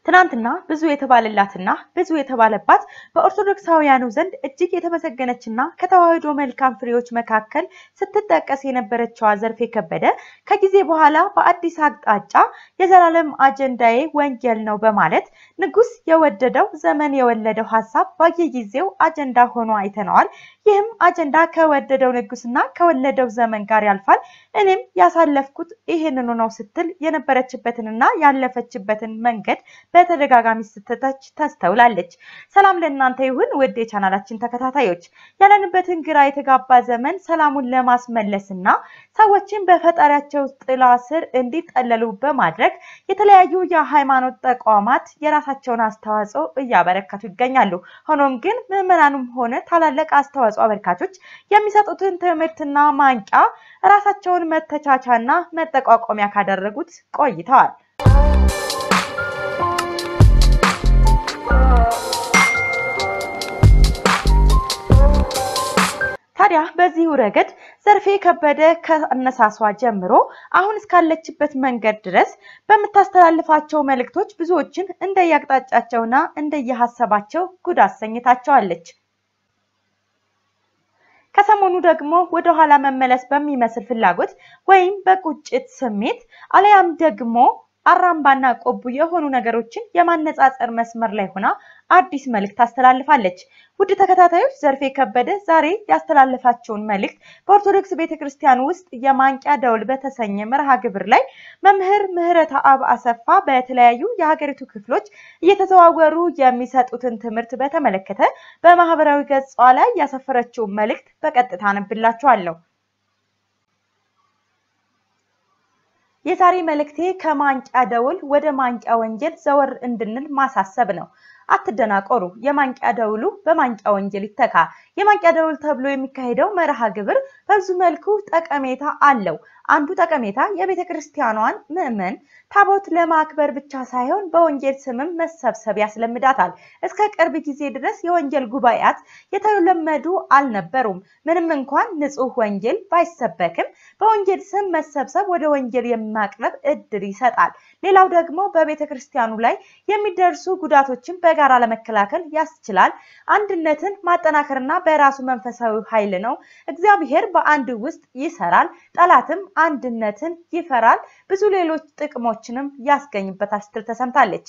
ትናንትና ብዙ የተባለላትና ብዙ የተባለባት በኦርቶዶክሳውያኑ ዘንድ እጅግ የተመሰገነችና ከተዋሕዶ መልካም ፍሬዎች መካከል ስትጠቀስ የነበረችዋ ዘርፌ ከበደ ከጊዜ በኋላ በአዲስ አቅጣጫ የዘላለም አጀንዳዬ ወንጌል ነው በማለት ንጉሥ የወደደው ዘመን የወለደው ሀሳብ በየጊዜው አጀንዳ ሆኖ አይተነዋል። ይህም አጀንዳ ከወደደው ንጉሥና ከወለደው ዘመን ጋር ያልፋል። እኔም ያሳለፍኩት ይህንኑ ነው ስትል የነበረችበትንና ያለፈችበትን መንገድ በተደጋጋሚ ስትተች ተስተውላለች። ሰላም ለእናንተ ይሁን ውድ የቻናላችን ተከታታዮች፣ ያለንበትን ግራ የተጋባ ዘመን ሰላሙን ለማስመለስና ሰዎችን በፈጣሪያቸው ጥላ ስር እንዲጠለሉ በማድረግ የተለያዩ የሃይማኖት ተቋማት የራሳቸውን አስተዋጽኦ እያበረከቱ ይገኛሉ። ሆኖም ግን ምዕመናኑም ሆነ ታላላቅ አስተዋጽኦ አበርካቾች የሚሰጡትን ትምህርትና ማንቂያ ራሳቸውን መተቻቻና መጠቋቋሚያ ካደረጉት ቆይተዋል። ታዲያ በዚሁ ረገድ ዘርፌ ከበደ ከአነሳሷ ጀምሮ አሁን እስካለችበት መንገድ ድረስ በምታስተላልፋቸው መልእክቶች ብዙዎችን እንደየአቅጣጫቸውና እንደየሀሳባቸው ጉድ አሰኝታቸዋለች። ከሰሞኑ ደግሞ ወደ ኋላ መመለስ በሚመስል ፍላጎት ወይም በቁጭት ስሜት አለያም ደግሞ አራምባና ቆቡ የሆኑ ነገሮችን የማነጻጸር መስመር ላይ ሆና አዲስ መልእክት ታስተላልፋለች። ውድ ተከታታዮች ዘርፌ ከበደ ዛሬ ያስተላለፋቸውን መልእክት በኦርቶዶክስ ቤተክርስቲያን ውስጥ የማንቂያ ደውል በተሰኘ መርሃ ግብር ላይ መምህር ምህረተ አብ አሰፋ በተለያዩ የሀገሪቱ ክፍሎች እየተዘዋወሩ የሚሰጡትን ትምህርት በተመለከተ በማህበራዊ ገጿ ላይ ያሰፈረችውን መልእክት በቀጥታ አነብላችኋለሁ። የዛሬ መልእክቴ ከማንቂያ ደውል ወደ ማንቂያ ወንጌል ዘወር እንድንል ማሳሰብ ነው። አትደናቆሩ። የማንቂያ ደውሉ በማንቂያ ወንጌል ይተካ። የማንቂያ ደውል ተብሎ የሚካሄደው መርሃ ግብር በብዙ መልኩ ጠቀሜታ አለው። አንዱ ጠቀሜታ የቤተ ክርስቲያኗን ምዕመን ታቦት ለማክበር ብቻ ሳይሆን በወንጌል ስምም መሰብሰብ ያስለምዳታል። እስከ ቅርብ ጊዜ ድረስ የወንጌል ጉባኤያት የተለመዱ አልነበሩም። ምንም እንኳን ንጹሕ ወንጌል ባይሰበክም በወንጌል ስም መሰብሰብ ወደ ወንጌል የማቅረብ እድል ይሰጣል። ሌላው ደግሞ በቤተ ክርስቲያኑ ላይ የሚደርሱ ጉዳቶችን በጋራ ለመከላከል ያስችላል። አንድነትን ማጠናከርና በራሱ መንፈሳዊ ኃይል ነው። እግዚአብሔር በአንድ ውስጥ ይሰራል። ጠላትም አንድነትን ይፈራል። ብዙ ሌሎች ጥቅሞችንም ያስገኝበታል ስትል ተሰምታለች።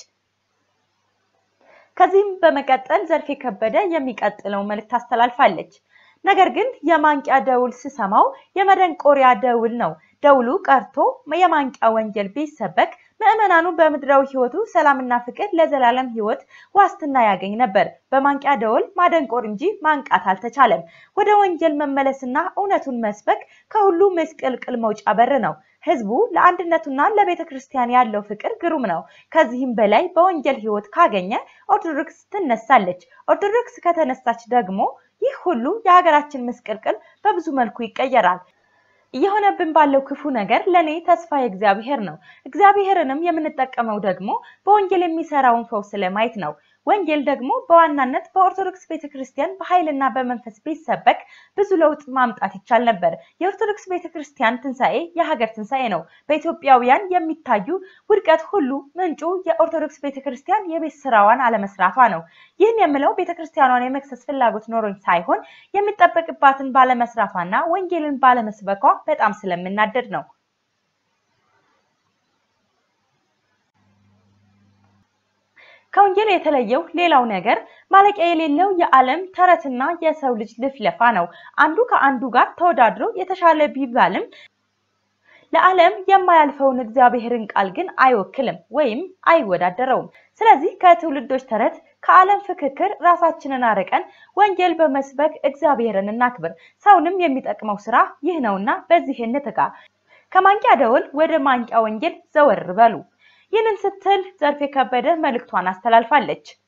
ከዚህም በመቀጠል ዘርፌ ከበደ የሚቀጥለው መልእክት አስተላልፋለች። ነገር ግን የማንቂያ ደውል ስሰማው የመደንቆሪያ ደውል ነው። ደውሉ ቀርቶ የማንቂያ ወንጌል ቢሰበክ ምዕመናኑ በምድራዊ ሕይወቱ ሰላምና ፍቅር ለዘላለም ሕይወት ዋስትና ያገኝ ነበር። በማንቂያ ደወል ማደንቆር እንጂ ማንቃት አልተቻለም። ወደ ወንጌል መመለስና እውነቱን መስበክ ከሁሉ ምስቅልቅል መውጫ በር ነው። ሕዝቡ ለአንድነቱና ለቤተ ክርስቲያን ያለው ፍቅር ግሩም ነው። ከዚህም በላይ በወንጌል ሕይወት ካገኘ ኦርቶዶክስ ትነሳለች። ኦርቶዶክስ ከተነሳች ደግሞ ይህ ሁሉ የሀገራችን ምስቅልቅል በብዙ መልኩ ይቀየራል። እየሆነብን ባለው ክፉ ነገር ለእኔ ተስፋ የእግዚአብሔር ነው። እግዚአብሔርንም የምንጠቀመው ደግሞ በወንጌል የሚሰራውን ፈውስ ለማየት ነው። ወንጌል ደግሞ በዋናነት በኦርቶዶክስ ቤተክርስቲያን በኃይልና በመንፈስ ቢሰበክ ብዙ ለውጥ ማምጣት ይቻል ነበር። የኦርቶዶክስ ቤተክርስቲያን ትንሣኤ የሀገር ትንሣኤ ነው። በኢትዮጵያውያን የሚታዩ ውድቀት ሁሉ ምንጩ የኦርቶዶክስ ቤተክርስቲያን የቤት ስራዋን አለመስራቷ ነው። ይህን የምለው ቤተክርስቲያኗን የመክሰስ ፍላጎት ኖሮኝ ሳይሆን የሚጠበቅባትን ባለመስራቷና ወንጌልን ባለመስበኳ በጣም ስለምናደድ ነው። ከወንጌል የተለየው ሌላው ነገር ማለቂያ የሌለው የዓለም ተረትና የሰው ልጅ ልፍለፋ ነው። አንዱ ከአንዱ ጋር ተወዳድሮ የተሻለ ቢባልም ለዓለም የማያልፈውን እግዚአብሔርን ቃል ግን አይወክልም ወይም አይወዳደረውም። ስለዚህ ከትውልዶች ተረት፣ ከዓለም ፍክክር ራሳችንን አርቀን ወንጌል በመስበክ እግዚአብሔርን እናክብር። ሰውንም የሚጠቅመው ስራ ይህ ነውና በዚህ እንትጋ። ከማንቂያ ደወል ወደ ማንቂያ ወንጌል ዘወር በሉ። ይህንን ስትል ዘርፌ ከበደ መልእክቷን አስተላልፋለች።